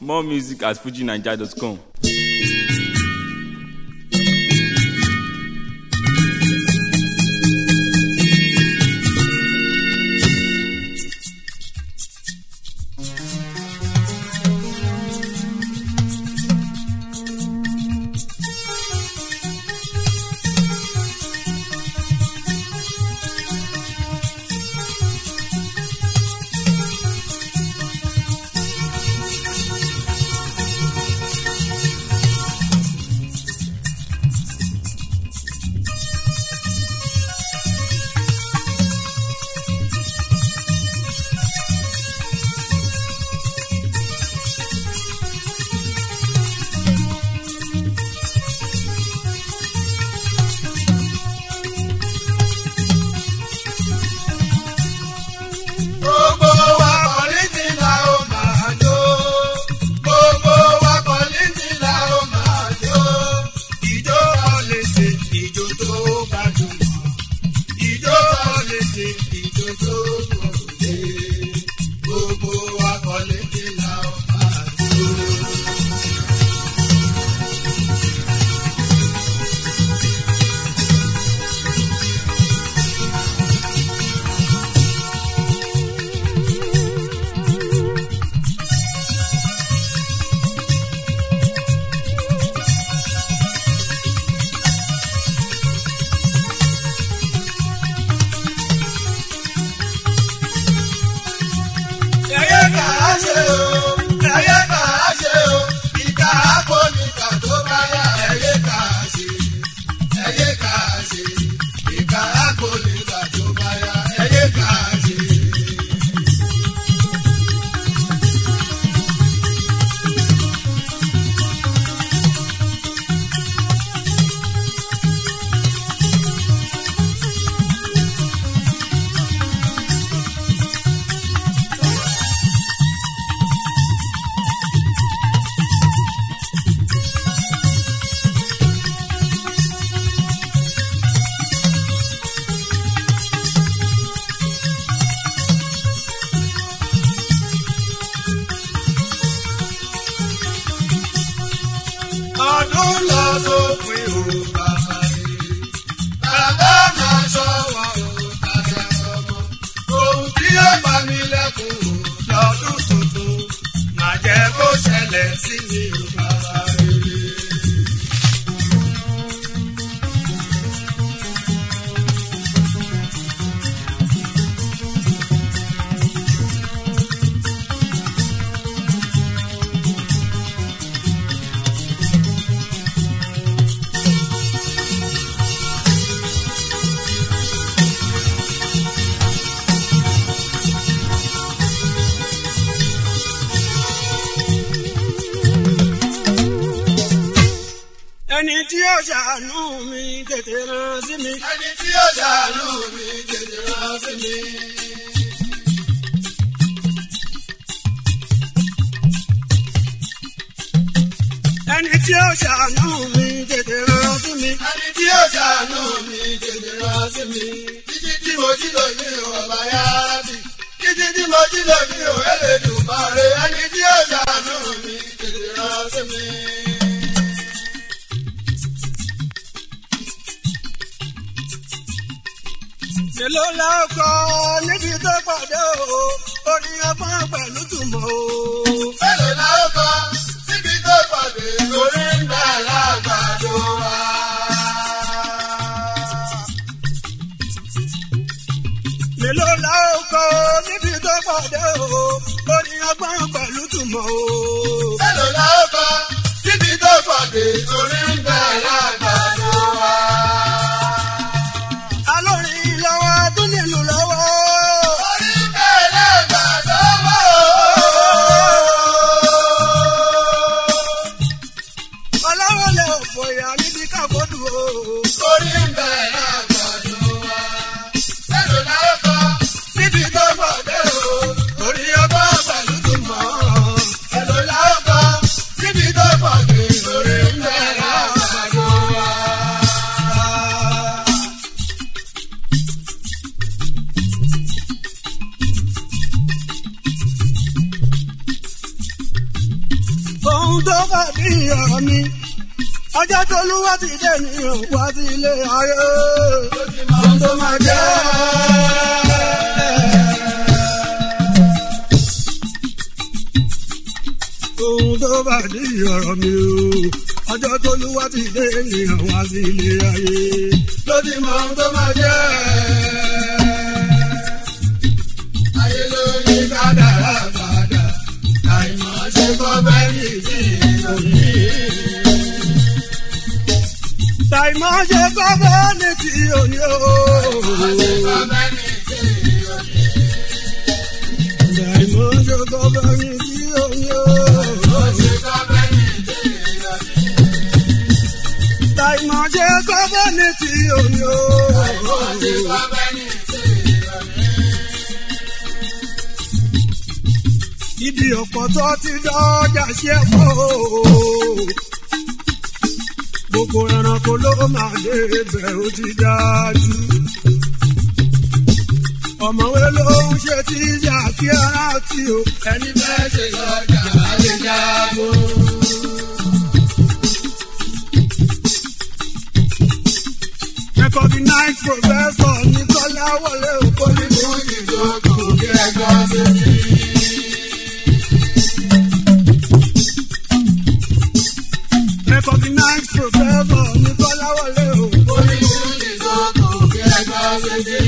More music at fujinaija.com. Gbogbo wa kọ̀lìtì la ó máa jó. Gbogbo wa kọ̀lìtì la ó máa jó. Ìjó kọ̀lìtì ìjó tó gbajúmọ̀. Ìjó kọ̀lìtì ìjó tó gbòde. Gbogbo wa kọ̀lìtì la ó máa jó. Ẹyẹ kà á ṣe o, ẹyẹ kà á ṣe o, ìka àpò níta tó bá yá. Ẹyẹ kà á ṣe, ẹyẹ kà á ṣe, ìka àpò níta tó bá yá. Ẹyẹ kà á ṣe. ọdún lọ sópin o bàbá rere bàbá máa sọ wa o tàbí ọmọ ohun tí yóò pa mí lẹ́kùn o lọ́dún tuntun máa jẹ́ kó ṣẹlẹ̀ sí mi o bàbá rere. ẹni tí ó ṣàánú mi tètè rán sí mi. ẹni tí yóò ṣàánú mi tètè rán sí mi. ẹni tí ó ṣàánú mi tètè rán sí mi. ẹni tí yóò ṣàánú mi tètè rán sí mi. títí tí mo jí lò ní ọba yára bì. títí tí mo jí lò ní Ẹlẹ́dùmarè. ẹni tí yóò ṣàánú mi tètè rán sí mi. mélòó la ó kọ níbi tó pàdé o orin ọgbọ́n pẹ̀lú tùmọ̀ o. mélòó la ó kọ síbi tó pàdé lórí ń bẹ̀ lágbàdo wa. mélòó la ó kọ níbi tó pàdé o orin ọgbọ́n pẹ̀lú tùmọ̀ o. mélòó la ó kọ síbi tó pàdé lórí ń bẹ̀ lágbàdo wa. alórin lọ́wọ́ tún nílùú lọ́wọ́. orí ń bẹ̀ lágbàdo wa. ọlọ́wọ́ lè fòyà níbi káfọ́dù o. orí ń bẹ̀ lágbàdo wa. mélòó la ó kọ síbi tó pàdé o. orin ọgbọ́n pẹ̀lú tùmọ̀. mélòó ohun tó bá bí ọ̀rọ̀ mi ọjọ́ tó lúwa ti dé ní wá sí ilé ayé ohun tó máa jẹ́. ohun tó bá bí ọ̀rọ̀ mi o ọjọ́ tó lúwa ti dé ní wá sí ilé ayé ló ti mọ ohun tó máa jẹ́. ayé ló ní kádàrá padà àìmọ̀ ṣe kọ́ bẹ́ẹ̀ ní ìdí òní. Tàìmọ̀ ṣe kọ́kọ́ ní ti òní o. Tàìmọ̀ ṣe kọ́kọ́ ní ti òní o. Tàìmọ̀ ṣe kọ́kọ́ ní ti òní o. Ibi ọ̀pọ̀ tó ti dọ́jà ṣe pọ̀ gbogbo ẹranko ló máa lé ibẹ̀ ó ti dájú. ọ̀mọ̀wé ló ń ṣe tí ìyá kí ara tí o ẹni bẹ́ẹ̀ ṣe lọ́jà lè jábọ̀. recognize professor Nicola Wọlé Okoli fún ìdókòwò kí ẹgbẹ́ ṣe kí. recognize professor Nicola Wọlé Okoli fún ìdókòwò kí ẹgbẹ́ ṣe kí.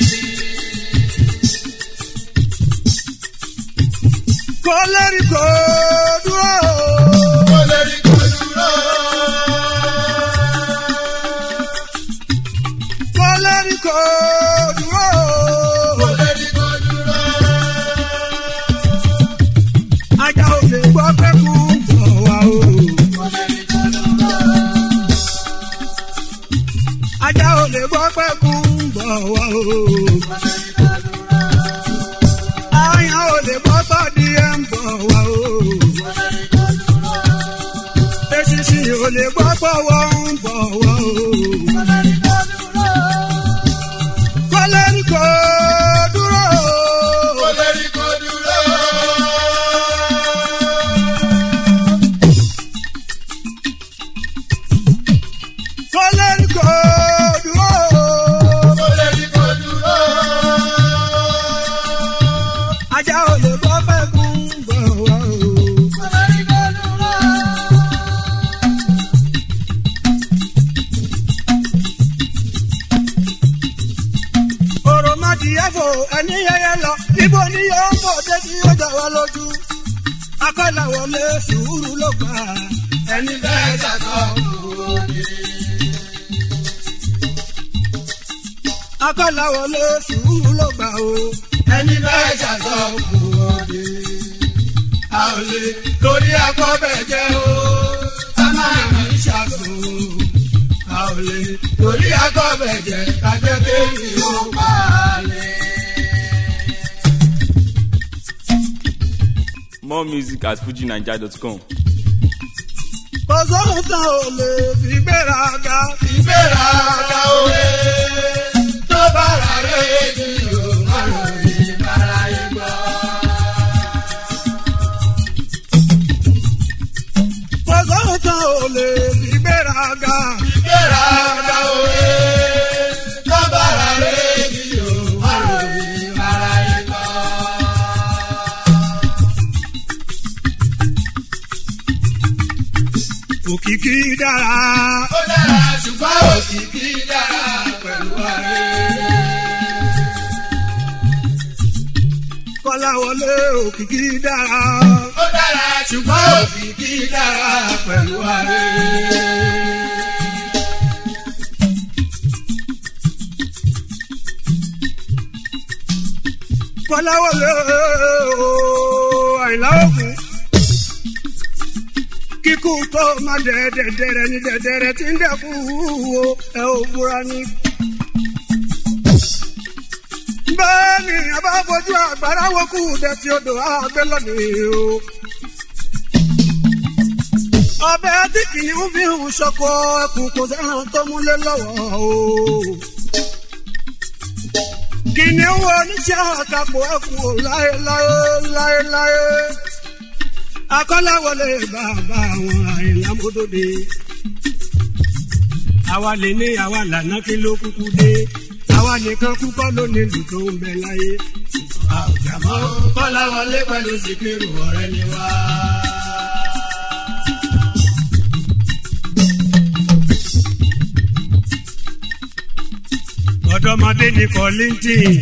kó lérí kó dúró. kó lérí kó dúró. kó lérí kó dúró. kó lérí kó dúró. ajá ò lè gbọ́ pé kú bọ̀ wá o. kó lérí kó dúró. ajá ò lè gbọ́ pé kú bọ̀ wá o. kó lérí kó dúró. àyàn ò lè gbọ́ pọ̀ di ẹ̀ ń bọ̀ wá o. Eṣinṣin ò lè gbọ́ pọ̀ wọ́n ń bọ̀ wá o. Kọ́lẹ́rì kò dúró. Kọ́lẹ́rì kò dúró. Kọ́lẹ́rì kò dúró. Kọ́lẹ́rì kò dúró. Ajá ò lè gbọ́ pẹ́ kún bọ̀ wá o. òròmọdìyàfò ẹni yẹyẹ lọ níbo ni yóò mọ̀ dé tí yóò jà wá lójú. akọ́là wọlé sùúrù ló gbà ẹni bẹ́ẹ̀ jàdọ̀ òde. akọ́là wọlé sùúrù ló gbà o ẹni bẹ́ẹ̀ jàdọ̀ òde. a ò lè torí akọ́bẹ̀ jẹ́ o ká máa ń ṣàkóso a ò lè torí akọ́bẹ̀ jẹ́ kájẹ́ kéwì ó balẹ̀. More music at fujinaija.com. kò sóhun tán ò lè fi gbéraga fi gbéraga òwe tó bá rà rédíò má lórí báráyé gbọ́. kò sóhun tán ò lè fi gbéraga fi gbéraga òwe tó bá rà rédíò má lórí báráyé gbọ́. òkìkí dára. ó dára ṣùgbọ́n òkìkí dára pẹ̀lú ààrẹ. kọ́láwọlé òkìkí dára. ó dára ṣùgbọ́n òkìkí dára pẹ̀lú ààrẹ. kọ́láwọlé ooo àìlá òkun kíkú tó má dẹ̀dẹ̀dẹ̀rẹ̀ ní dẹ̀dẹ̀rẹ̀ tí ń dẹ̀kú wo ẹ ò múra ní. bẹ́ẹ̀ ni a bá fojú àgbàrá wo kú dẹ̀tí odò àgbẹ̀ lónìí o. ọbẹ̀ tí kìnìún fi hùn ṣọkọ ẹkùn kò sẹ́ràn tó múlẹ̀ lọ́wọ́ o. kìnìún wo oníṣẹ́ àkàpọ̀ ẹkùn ò láéláé láéláé akọ́láwọlé bàbá àwọn àìlámódóde àwa lè ní àwa lànà kí ló kúkú dé àwa nìkan kúkọ́ ló nílùú tó ń bẹ láyé. àjàmọ́ kọ́láwọlé pẹ̀lú síkírù ọ̀rẹ́ ni wá. ọ̀dọ́mọdé ní kọ́lìntìn.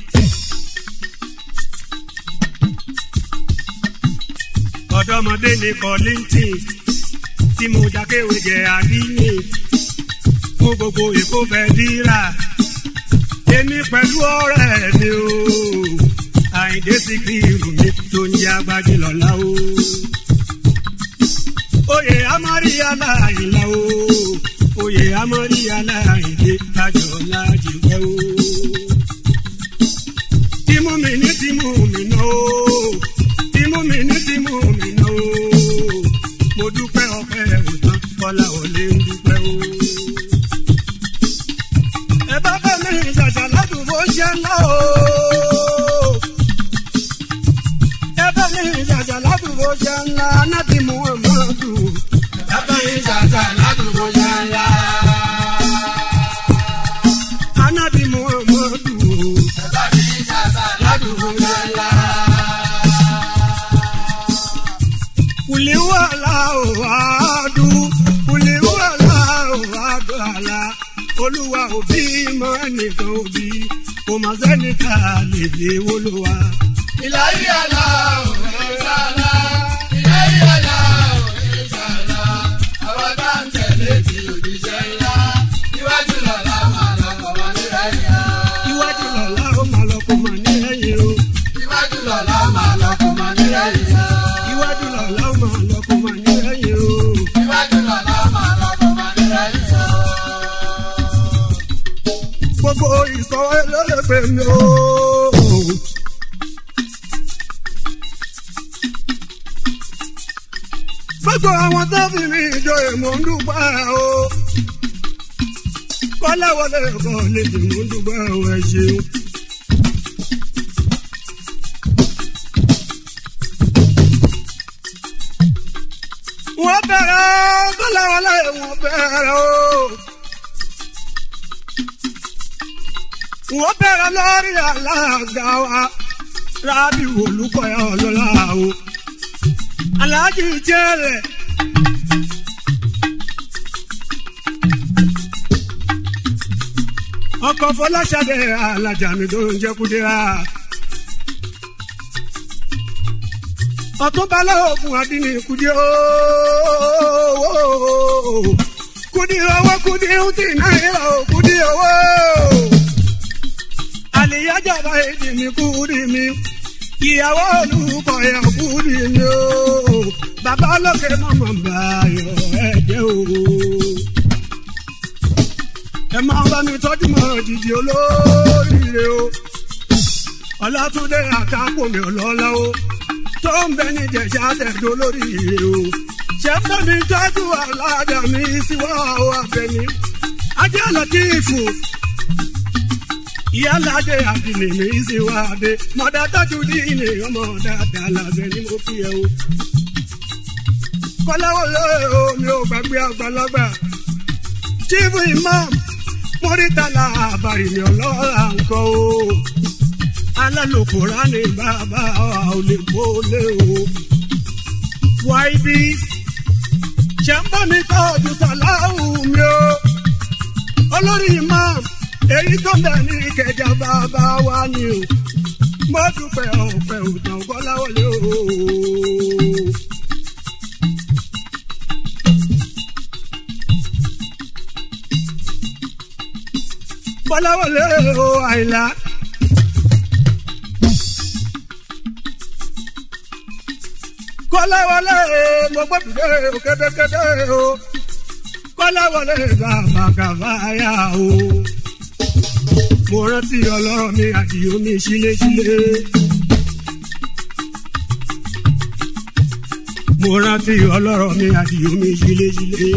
ọ̀dọ́mọdé ní kọ́lìntìn tí mo jákéwé jẹ àdínì fún gbogbo èkó fẹ́ dírà èmi pẹ̀lú ọ̀rẹ́ mi o àyìndé sí kí irun mi tó ń yá gbájú lọ́la o oyè amáríyá láàyìnlá o oyè amáríyá láàyìndé kájọ lájìwẹ́ o tìmú mi ní tìmú mi náà o tìmú mi ní tìmú mi náà o mo dúpẹ́ ọpẹ́ òtán kọ́lá ò lè ń dúpẹ́ o. ẹ bá bá mi ṣàṣà ládùúgbò ṣe ńlá o. ẹ bá mi ṣàṣà ládùúgbò ṣe ńlá nábì muhammadu. ẹ bá mi ṣàṣà ládùúgbò ṣe ńlá. anábì muhammadu. ẹ bá mi ṣàṣà ládùúgbò ṣe ńlá kuliwala òwádù kuliwala òwádù àlà olúwa òbí mọ nìkan òbí kò má sẹ́ni ká lè lè wọlúwa. ìlàyé àlá òwe sálá ìlàyé àlá òwe sálá àwọn bá ń tẹ̀lé ti òjíṣẹ́ ńlá iwájú lọ́la máa lọ kọ́ máa ní ẹ̀yìn o. iwájú lọ́la ó máa lọ kó máa ní ẹ̀yìn o. iwájú lọ́la máa lọ kó máa ní ẹ̀yìn o. iwájú lọ́la ó máa lọ kó máa ní ẹ̀yìn o. iwájú lọ́la máa lọ kó máa ní ẹ̀yìn o. gbogbo ìsọ ẹlẹ́lẹ́gbẹ̀ mi o. gbogbo àwọn tó fi mi jọ èmọ̀ ń dúpẹ́ o. kọ́láwọlé ẹ̀kọ́ lè dì mú dúpẹ́ o ẹ ṣeun. wọ́n bẹ̀rẹ̀ kọ́láwọlé wọ́n bẹ̀rẹ̀ o. wọ́n bẹ̀rẹ̀ lórí alága wa rábì olùkọ́yà ọlọ́lá o. aláàjì jẹ́rẹ̀. ọkọ̀ fọláṣadé alájà mi tó ń jẹ́ kúdírà. ọtún balẹ̀ ògùn àdínní kùdí ooo kùdí owó kùdí ntì náírà ó kùdí owó àlìyájà bá èdè mi kùdí mi ìyàwó olùkọ́ yà kùdí mi ooo bàbá olókè mọ̀mọ́ báyọ̀ ẹ̀jẹ̀ ooo ẹ máa bá mi tọ́jú mọ́ jìjì olóríire o ọlátúndé àtàkùn mi ọlọ́lá o tó ń bẹ ní jẹ̀ṣà tẹ̀dó lórí ire o. ṣé ń bẹ mi tọ́jú aládà mi síwá o abẹni. ajé àlọ́tífù ìyálàjẹ àdìní mi síwá adé. mọ̀dá tọ́jú díìnì ọmọ dáadáa làbẹ̀ ni mo fi ẹ o. kọ́láwọlé o mi ò gbàgbé àgbàlagbà. chief imam mórítàlá àbàrì mi ọlọ́ra nǹkan o alálòkòrá ni bàbá ò lè wọlé o. wáìbí ṣe ń bá mi tọ́jú sàláhù mi o. olórí imam èyí tó bẹ̀ ní ìkẹjà bàbá wa ni o. mo dúpẹ́ ọ̀pẹ òtàn kọ́láwọlé o. kọ́láwọlé o àìlá. kọ́láwọlé mo gbọ́dọ̀ o kétékété o kọ́láwọlé bàbá kàfáyà o mo rántí ọlọ́rọ̀ mi àdìyó mi síléṣílé mo rántí ọlọ́rọ̀ mi àdìyó mi síléṣílé.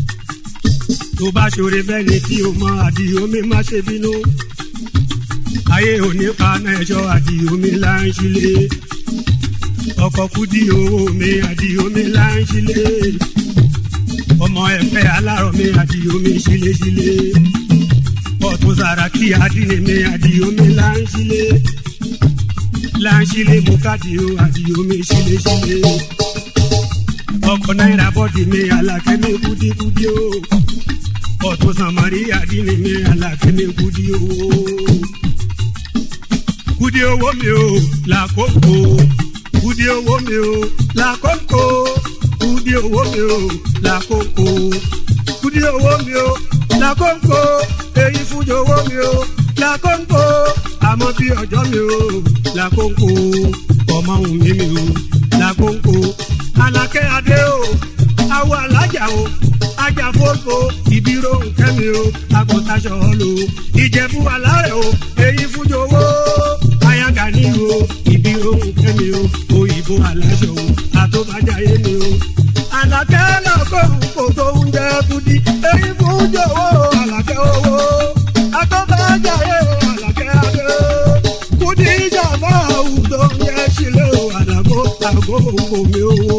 tó bá ṣoore bẹ́ẹ̀ ni tí o mọ àdìyó mi má ṣe bínú ayé òní paná ẹ̀ṣọ́ àti omi là ń ṣílé ọkọ̀ kúdí owó mi àti omi là ń ṣílé ọmọ ẹ̀fẹ́ alárọ̀ mi àti omi ṣíléṣílé ọ̀tún sàràkí àdínní mi àti omi là ń ṣílé là ń ṣílé mo káàdì o àti omi ṣíléṣílé ọkọ̀ náírà bọ́dì mi àlàkẹ́ mi kúdíkúdí o ọ̀tún sàmárì àdínní mi àlàkẹ́ mi kúdí o kúdí owó mi o làkókò kúdí owó mi o làkókò kúdí owó mi o làkókò kúdí owó mi o làkókò èyí fújì owó mi o làkókò àmọ́ bí ọjọ́ mi o làkókò ọmọ òun mi mi o làkókò alákẹ́ adé o awọ alájà o ajá fóso ìbírò nkẹ́mi o agbọ̀taṣọ lo ìjẹ̀bú alárẹ̀ o èyí fújì owó ayaga ní o ìbírò nkẹ́mi o òyìnbó aláṣọ o àtọ́bàjáyé ni o àlàkẹ́ lọ́kọ̀ kò tó ń jẹ́ kudi èyí fújì owó àlàkẹ́ owó àtọ́bàjáyé àlàkẹ́ adé kudi ìjàmbá àwùjọ ń jẹ́ sílẹ̀ o àdàgbò àgbo omi owó.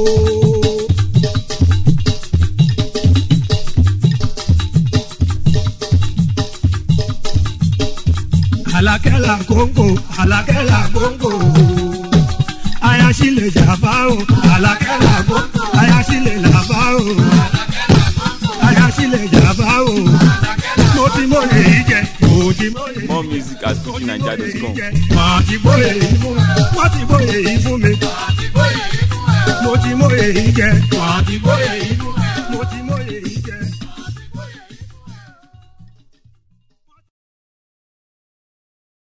alakẹ́la kóńkó alakẹ́la kóńkó ayasile jaba o alakẹ́la kóńkó ayasile laba o ayasile jaba o mo ti mo lè yí jẹ mo ti mo lè yí More music at fujinaija.com. mo ti mo lè yí fún mi mo ti mo lè yí fún mi mo ti mo lè yí jẹ mo ti mo lè yí fún mi mo ti.